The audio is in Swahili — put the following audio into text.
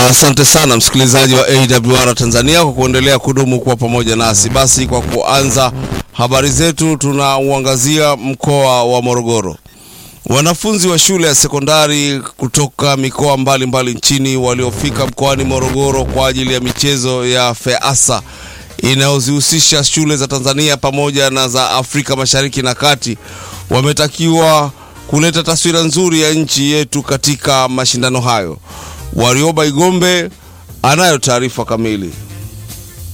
Asante sana msikilizaji wa AWR Tanzania kwa kuendelea kudumu kuwa pamoja nasi. Basi kwa kuanza habari zetu, tunauangazia mkoa wa Morogoro. Wanafunzi wa shule ya sekondari kutoka mikoa mbalimbali mbali nchini waliofika mkoani Morogoro kwa ajili ya michezo ya FEASA inayozihusisha shule za Tanzania pamoja na za Afrika Mashariki na Kati wametakiwa kuleta taswira nzuri ya nchi yetu katika mashindano hayo. Warioba Igombe anayo taarifa kamili.